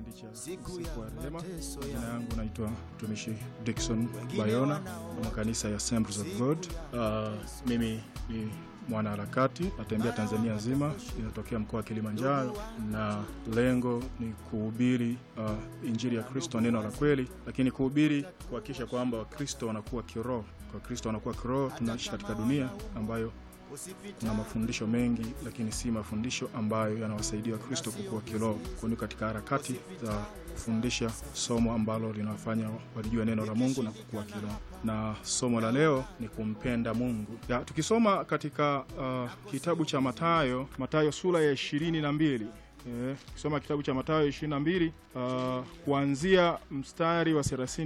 kipindi cha Siku siku ya ya rehema. mateso Jina ya- yangu naitwa mtumishi Dickson Wengine Bayona wanao- wa makanisa ya Assemblies of God. Uh, mimi ni mwanaharakati natembea Tanzania nzima, inatokea mkoa wa Kilimanjaro, na lengo ni kuhubiri uh, injili ya Kristo, neno la kweli, lakini kuhubiri kuhakikisha kwamba Wakristo wanakuwa kiroho. Wakristo wanakuwa kiroho. Tunaishi katika dunia ambayo kuna mafundisho mengi, lakini si mafundisho ambayo yanawasaidia Wakristo kukua kiroho. Kwani katika harakati za kufundisha somo ambalo linawafanya walijue neno la Mungu na kukua kiroho, na somo la leo ni kumpenda Mungu. Ya, tukisoma katika uh, kitabu cha Mathayo, Mathayo sura ya ishirini na mbili Eh, kisoma kitabu cha Mathayo 22 uh, kuanzia mstari wa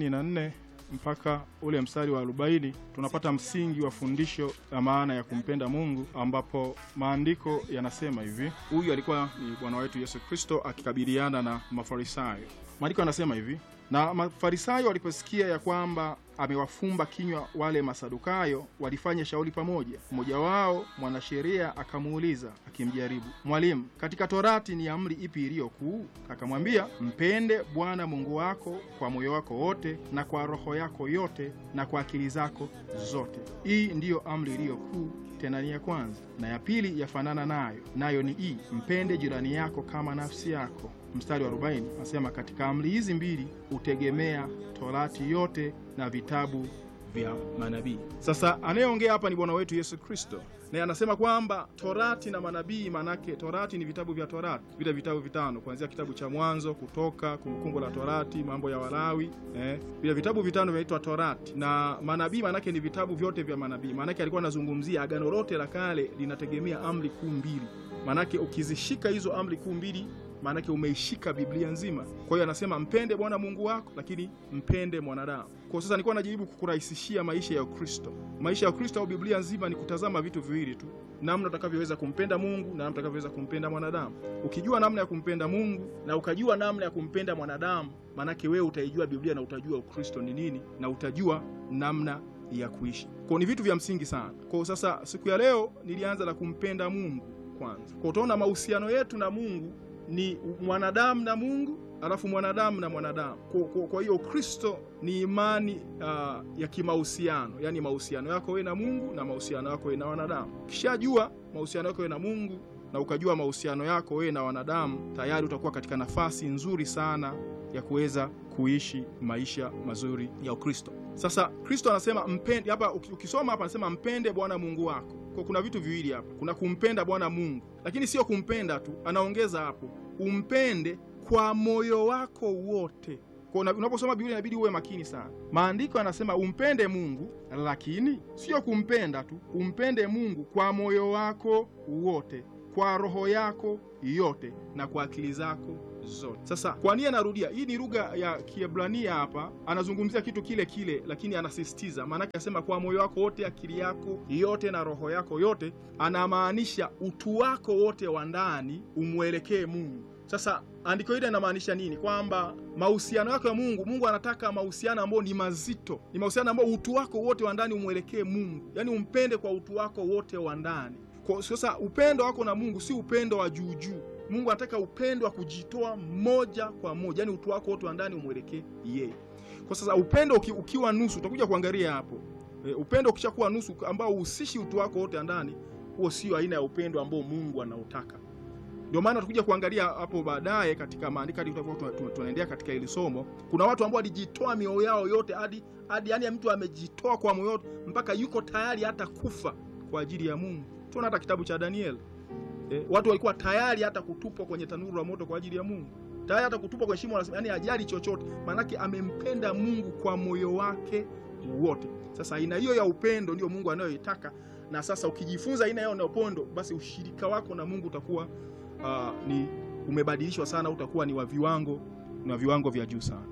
34 mpaka ule mstari wa 40 tunapata msingi wa fundisho la maana ya kumpenda Mungu, ambapo maandiko yanasema hivi. Huyu alikuwa ni Bwana wetu Yesu Kristo akikabiliana na Mafarisayo. Maandiko yanasema hivi, na Mafarisayo waliposikia ya kwamba amewafumba kinywa wale Masadukayo, walifanya shauri pamoja. Mmoja wao mwanasheria akamuuliza akimjaribu, Mwalimu, katika Torati ni amri ipi iliyo kuu? Akamwambia, mpende Bwana Mungu wako kwa moyo wako wote na kwa roho yako yote na kwa akili zako zote. Hii ndiyo amri iliyo kuu, tena ni ya kwanza, na ya pili yafanana nayo, nayo ni hii, mpende jirani yako kama nafsi yako. Mstari wa 40 anasema katika amri hizi mbili hutegemea Torati yote na vitabu vya manabii. Sasa anayeongea hapa ni Bwana wetu Yesu Kristo, naye anasema kwamba Torati na manabii, manake Torati ni vitabu vya Torati, vile vitabu vitano, kuanzia kitabu cha Mwanzo, Kutoka, Kumbukumbu la Torati, Mambo ya Walawi, eh, vile vitabu vitano vinaitwa Torati, na manabii manake ni vitabu vyote vya manabii. Manake alikuwa anazungumzia agano lote la kale linategemea amri kuu mbili, manake ukizishika hizo amri kuu mbili maanake umeishika Biblia nzima. Kwa hiyo anasema mpende Bwana Mungu wako, lakini mpende mwanadamu. Kwa sasa nilikuwa najaribu kukurahisishia maisha ya Ukristo. Maisha ya Ukristo au Biblia nzima ni kutazama vitu viwili tu, namna utakavyoweza kumpenda Mungu na namna utakavyoweza kumpenda mwanadamu. Ukijua namna ya kumpenda Mungu na ukajua namna ya kumpenda mwanadamu, maanake wewe utaijua Biblia na utajua Ukristo ni nini na utajua namna ya kuishi. Kwa ni vitu vya msingi sana. Kwa sasa siku ya leo nilianza na kumpenda Mungu kwanza. Kwa utaona mahusiano yetu na Mungu ni mwanadamu na Mungu, alafu mwanadamu na mwanadamu. Kwa, kwa, kwa hiyo Kristo ni imani uh, ya kimahusiano, yaani mahusiano yako wewe na Mungu na mahusiano yako wewe na wanadamu. Ukishajua mahusiano yako wewe na Mungu na ukajua mahusiano yako wewe na wanadamu, tayari utakuwa katika nafasi nzuri sana ya kuweza kuishi maisha mazuri ya Ukristo. Sasa Kristo anasema mpende, hapa ukisoma hapa anasema mpende Bwana Mungu wako. Kwa kuna vitu viwili hapa, kuna kumpenda Bwana Mungu, lakini sio kumpenda tu, anaongeza hapo umpende kwa moyo wako wote. Kwa unaposoma Biblia inabidi uwe makini sana. Maandiko yanasema umpende Mungu, lakini sio kumpenda tu, umpende Mungu kwa moyo wako wote, kwa roho yako yote na kwa akili zako zote. Sasa kwa nini anarudia? Hii ni lugha ya Kiebrania hapa, anazungumzia kitu kile kile, lakini anasisitiza. Maanake anasema kwa moyo wako wote, akili yako yote na roho yako yote, anamaanisha utu wako wote wa ndani umwelekee Mungu. Sasa andiko hili linamaanisha nini? Kwamba mahusiano yako ya Mungu, Mungu anataka mahusiano ambayo ni mazito, ni mahusiano ambayo utu wako wote wa ndani umwelekee Mungu, yaani umpende kwa utu wako wote wa ndani. Kwa sasa upendo wako na Mungu si upendo wa juu juu. Mungu anataka upendo wa kujitoa moja kwa moja, yaani utu wako wote wa ndani umwelekee yeye. Kwa sasa upendo uki, ukiwa nusu, utakuja kuangalia hapo e, upendo ukishakuwa nusu ambao uhusishi utu wako wote wa ndani, huo sio aina ya upendo ambao Mungu anautaka. Ndio maana tutakuja kuangalia hapo baadaye katika maandiko hadi tunaendelea katika hili somo. Kuna watu ambao walijitoa mioyo yao yote hadi hadi, yani mtu amejitoa kwa moyo mpaka yuko tayari hata kufa kwa ajili ya Mungu. Tunaona hata kitabu cha Daniel. E, watu walikuwa tayari hata kutupwa kwenye tanuru la moto kwa ajili ya Mungu, tayari hata kutupwa kwenye shimo, yani ajali chochote, maanake amempenda Mungu kwa moyo wake wote. Sasa aina hiyo ya upendo ndio Mungu anayoitaka, na sasa ukijifunza aina hiyo ya upendo, basi ushirika wako na Mungu utakuwa uh, ni umebadilishwa sana, utakuwa ni wa viwango na viwango vya juu sana.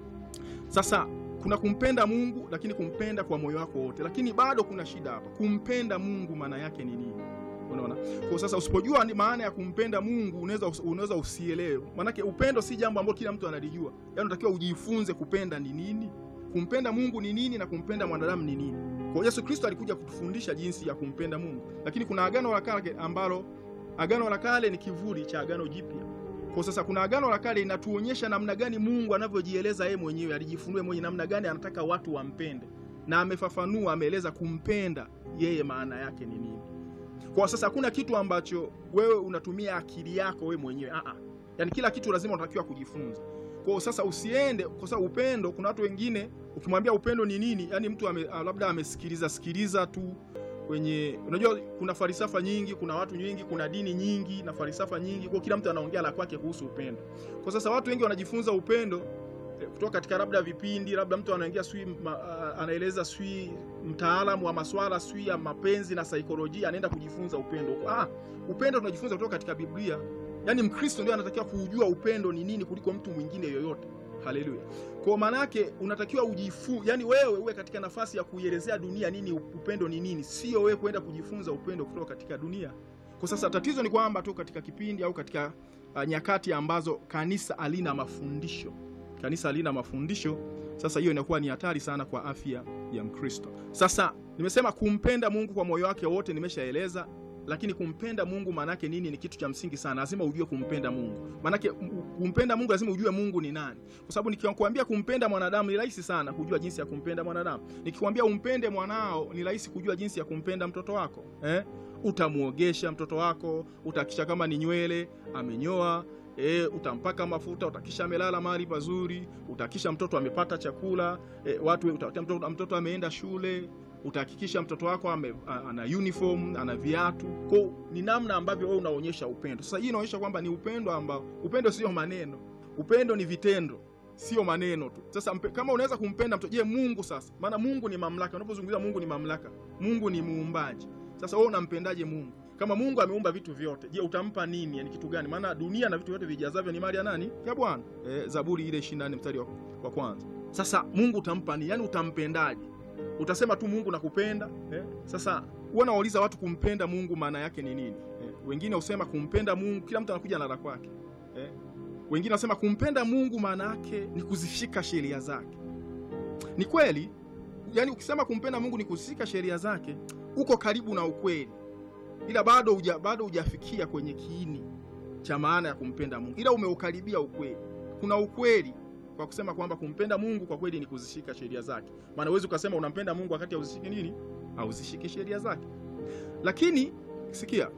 Sasa kuna kumpenda Mungu, lakini kumpenda kwa moyo wako wote, lakini bado kuna shida hapa. Kumpenda Mungu maana yake ni nini? Unaona, kwa sasa usipojua ni maana ya kumpenda Mungu unaweza unaweza usielewe. Maanake upendo si jambo ambalo kila mtu analijua, yaani unatakiwa ujifunze kupenda ni nini, kumpenda Mungu ni nini, na kumpenda mwanadamu ni nini. Kwa Yesu Kristo alikuja kutufundisha jinsi ya kumpenda Mungu, lakini kuna agano la kale ambalo agano la kale ni kivuli cha agano jipya. Kwa sasa kuna Agano la Kale inatuonyesha namna gani Mungu anavyojieleza yeye mwenyewe, alijifunua mwenyewe namna gani anataka watu wampende, na amefafanua, ameeleza kumpenda yeye maana yake ni nini. Kwa sasa hakuna kitu ambacho wewe unatumia akili yako wewe mwenyewe a a, yani kila kitu lazima unatakiwa kujifunza. Kwa sasa usiende, kwa sababu upendo, kuna watu wengine ukimwambia upendo ni nini, yani mtu ame, labda amesikiliza sikiliza tu kwenye unajua, kuna falsafa nyingi, kuna watu nyingi, kuna dini nyingi na falsafa nyingi, kwa kila mtu anaongea la kwake kuhusu upendo. Kwa sasa watu wengi wanajifunza upendo kutoka katika labda vipindi, labda mtu anaingia sui anaeleza sui mtaalamu wa maswala sui ya mapenzi na saikolojia, anaenda kujifunza upendo. Ah, upendo tunajifunza kutoka katika Biblia. Yaani Mkristo ndio anatakiwa kujua upendo ni nini kuliko mtu mwingine yoyote. Haleluya! Kwa maana yake unatakiwa ujifu, yani wewe uwe katika nafasi ya kuielezea dunia nini upendo ni nini, sio wewe kwenda kujifunza upendo kutoka katika dunia. Kwa sasa tatizo ni kwamba tu katika kipindi au katika uh, nyakati ambazo kanisa halina mafundisho, kanisa halina mafundisho. Sasa hiyo inakuwa ni hatari sana kwa afya ya Mkristo. Sasa nimesema kumpenda Mungu kwa moyo wake wote, nimeshaeleza lakini kumpenda Mungu maanake nini? Ni kitu cha msingi sana, lazima ujue kumpenda Mungu. Maanake kumpenda Mungu lazima ujue Mungu ni nani, kwa sababu nikikwambia kumpenda mwanadamu ni rahisi sana kujua jinsi ya kumpenda mwanadamu. Nikikwambia umpende mwanao ni rahisi kujua jinsi ya kumpenda mtoto wako eh? Utamuogesha mtoto wako, utakisha kama ni nywele amenyoa E, utampaka mafuta, utakisha amelala mahali pazuri, utakisha mtoto amepata chakula e, watu mtoto, mtoto ameenda shule utahakikisha mtoto wako ame, ana uniform ana viatu. Kwa ni namna ambavyo wewe unaonyesha upendo. Sasa hii inaonyesha kwamba ni upendo ambao, upendo sio maneno, upendo ni vitendo, sio maneno tu. Sasa mpe, kama unaweza kumpenda mtoto, je, Mungu sasa? Maana Mungu ni mamlaka. Unapozungumzia Mungu ni mamlaka, Mungu ni muumbaji. Sasa wewe unampendaje Mungu? Kama Mungu ameumba vitu vyote, je, utampa nini? Yani kitu gani? Maana dunia na vitu vyote vijazavyo ni mali ya nani? Ya Bwana. E, Zaburi ile 24 mstari wa, wa kwanza. Sasa Mungu utampa nini? Yani utampendaje? Utasema tu Mungu nakupenda eh? Sasa huwa nawauliza watu kumpenda Mungu maana yake ni nini eh? Wengine husema kumpenda Mungu, kila mtu anakuja na la kwake eh? Wengine wanasema kumpenda Mungu maana yake ni kuzishika sheria zake. Ni kweli, yani ukisema kumpenda Mungu ni kuzishika sheria zake, uko karibu na ukweli, ila bado uja, bado hujafikia kwenye kiini cha maana ya kumpenda Mungu, ila umeukaribia ukweli. Kuna ukweli kwa kusema kwamba kumpenda Mungu kwa kweli ni kuzishika sheria zake. Maana huwezi ukasema unampenda Mungu wakati hauzishiki nini? Hauzishiki sheria zake. Lakini sikia,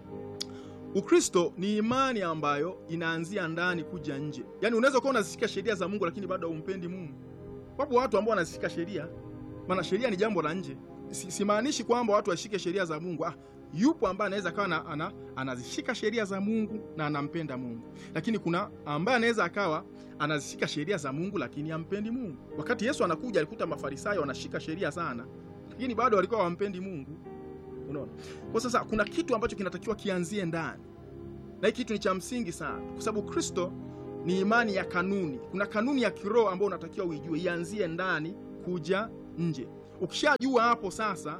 Ukristo ni imani ambayo inaanzia ndani kuja nje. Yaani unaweza kuwa unazishika sheria za Mungu lakini bado haumpendi Mungu. Wapo watu ambao wanazishika sheria, maana sheria ni jambo la nje. Simaanishi kwamba watu washike sheria za Mungu. Ah, yupo ambaye anaweza akawa ana, anazishika sheria za Mungu na anampenda Mungu, lakini kuna ambaye anaweza akawa anazishika sheria za Mungu lakini hampendi Mungu. Wakati Yesu anakuja alikuta Mafarisayo wanashika sheria sana, lakini bado walikuwa hawampendi Mungu. Unaona, kwa sasa kuna kitu ambacho kinatakiwa kianzie ndani, na hiki kitu ni cha msingi sana, kwa sababu Kristo ni imani ya kanuni. Kuna kanuni ya kiroho ambayo unatakiwa uijue, ianzie ndani kuja nje. Ukishajua hapo sasa,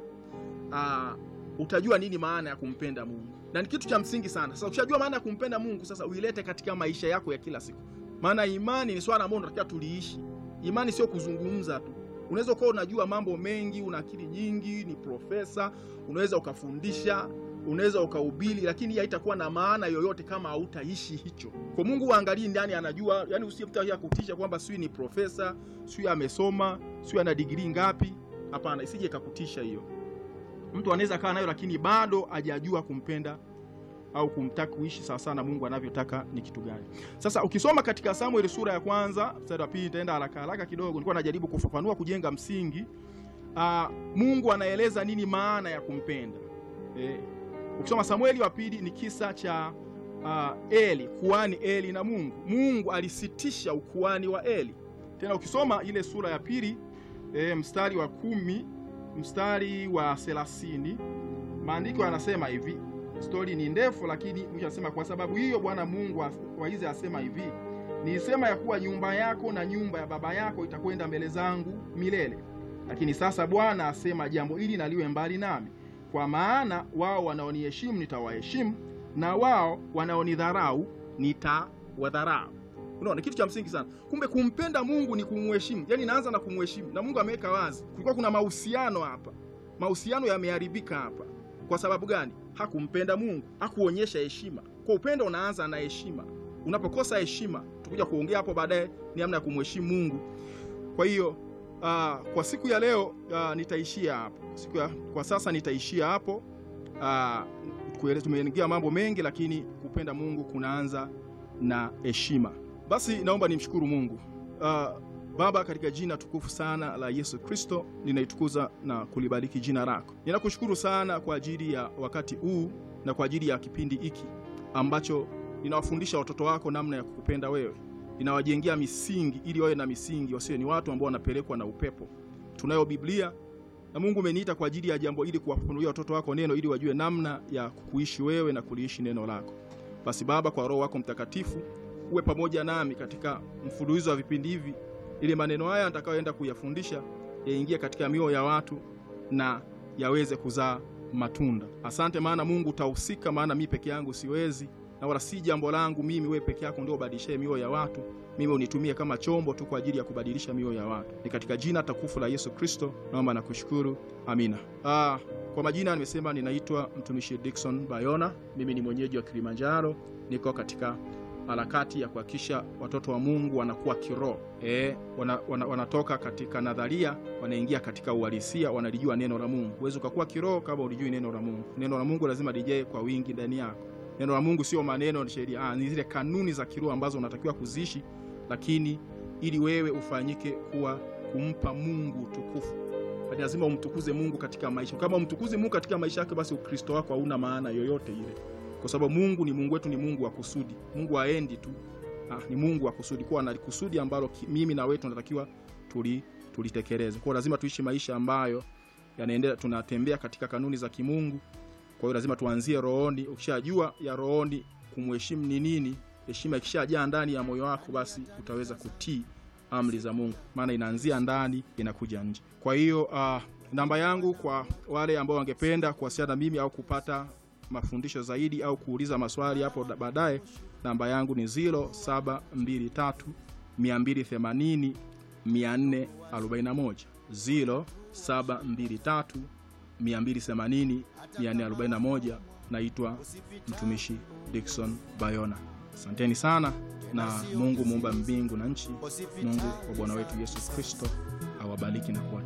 aa, utajua nini maana ya kumpenda Mungu, na ni kitu cha msingi sana. Sasa ukishajua maana ya kumpenda Mungu, sasa uilete katika maisha yako ya kila siku, maana imani ni swala ambalo unatakiwa tuliishi. Imani sio kuzungumza tu. Unaweza ukawa unajua mambo mengi, una akili nyingi, ni profesa, unaweza ukafundisha, unaweza ukahubiri, lakini haitakuwa na maana yoyote kama hautaishi hicho. Kwa Mungu uangalie ndani, anajua. Yani usiyemtakia kutisha kwamba sijui ni profesa, sijui amesoma, sijui ana digrii ngapi. Hapana, isije ikakutisha hiyo. Mtu anaweza kaa nayo lakini bado hajajua kumpenda au kumtaka kuishi sawa sawa na Mungu anavyotaka ni kitu gani. Sasa ukisoma katika Samueli sura ya kwanza mstari wa pili, nitaenda haraka haraka kidogo, nilikuwa najaribu kufafanua kujenga msingi. Aa, Mungu anaeleza nini maana ya kumpenda. E, ukisoma Samueli wa pili ni kisa cha uh, Eli, kuhani Eli na Mungu. Mungu alisitisha ukuhani wa Eli. Tena ukisoma ile sura ya pili e, mstari wa kumi mstari wa thelathini maandiko yanasema hivi. Stori ni ndefu, lakini mwisho anasema kwa sababu hiyo Bwana Mungu wa Israeli asema hivi, nilisema ya kuwa nyumba yako na nyumba ya baba yako itakwenda mbele zangu milele, lakini sasa Bwana asema jambo hili na liwe mbali nami, kwa maana wao wanaoniheshimu nitawaheshimu, na wao wanaonidharau nitawadharau. Unaona, kitu cha msingi sana. Kumbe kumpenda Mungu ni kumheshimu, yaani naanza na kumheshimu, na Mungu ameweka wazi. Kulikuwa kuna mahusiano hapa, mahusiano yameharibika hapa. Kwa sababu gani? Hakumpenda Mungu, hakuonyesha heshima. Kwa upendo unaanza na heshima. unapokosa heshima, tukuja kuongea hapo baadaye ni namna ya kumheshimu Mungu. Kwa hiyo uh, kwa siku ya leo uh, nitaishia hapo. Siku ya, kwa sasa nitaishia hapo. Uh, tumeingia mambo mengi, lakini kupenda Mungu kunaanza na heshima. Basi naomba nimshukuru Mungu. Uh, Baba, katika jina tukufu sana la Yesu Kristo, ninaitukuza na kulibariki jina lako. Ninakushukuru sana kwa ajili ya wakati huu na kwa ajili ya kipindi hiki ambacho ninawafundisha watoto wako namna ya kukupenda wewe, ninawajengea misingi ili wawe na misingi, wasiwe ni watu ambao wanapelekwa na upepo. Tunayo Biblia na Mungu umeniita kwa ajili ya jambo ili kuwafunulia watoto wako neno ili wajue namna ya kukuishi wewe na kuliishi neno lako. Basi Baba, kwa Roho wako Mtakatifu uwe pamoja nami katika mfululizo wa vipindi hivi ili maneno haya nitakayoenda kuyafundisha yaingie katika mioyo ya watu na yaweze kuzaa matunda. Asante maana Mungu utahusika, maana mimi peke yangu siwezi, na wala si jambo langu mimi. Wewe peke yako ndio ubadilishe mioyo ya watu, mimi unitumie kama chombo tu kwa ajili ya kubadilisha mioyo ya watu. Ni katika jina tukufu la Yesu Kristo naomba na kushukuru, amina. Ah, kwa majina nimesema ninaitwa mtumishi Dickson Bayona, mimi ni mwenyeji wa Kilimanjaro, niko katika harakati ya kuhakikisha watoto wa Mungu wanakuwa kiroho e, wana, wana, wanatoka katika nadharia wanaingia katika uhalisia, wanalijua neno la Mungu. Huwezi ukakuwa kiroho kama ulijui neno la Mungu. Neno la Mungu lazima lijae kwa wingi ndani yako. Neno la Mungu sio maneno, ni sheria, ah, ni zile kanuni za kiroho ambazo unatakiwa kuziishi, lakini ili wewe ufanyike kuwa kumpa Mungu utukufu lazima umtukuze Mungu katika maisha. Kama umtukuze Mungu katika maisha yake, basi Ukristo wako hauna maana yoyote ile kwa sababu Mungu ni Mungu wetu, ni Mungu wa kusudi. Mungu haendi tu, ah, ni Mungu wa kusudi, kwa ana kusudi ambalo mimi na wewe tunatakiwa tuli tulitekeleze. Kwa lazima tuishi maisha ambayo yanaendelea, tunatembea katika kanuni za kimungu. Kwa hiyo lazima tuanzie rohoni. Ukishajua ya rohoni kumheshimu ni nini, heshima ikishajaa ndani ya moyo wako, basi utaweza kutii amri za Mungu, maana inaanzia ndani inakuja nje. Kwa hiyo uh, namba yangu kwa wale ambao wangependa kuwasiliana na mimi au kupata mafundisho zaidi au kuuliza maswali hapo baadaye, namba yangu ni 0723 280 441, 0723 280 441. Naitwa mtumishi Dickson Bayona. Asanteni sana na Mungu muumba mbingu na nchi, Mungu wa Bwana wetu Yesu Kristo awabariki na kuwa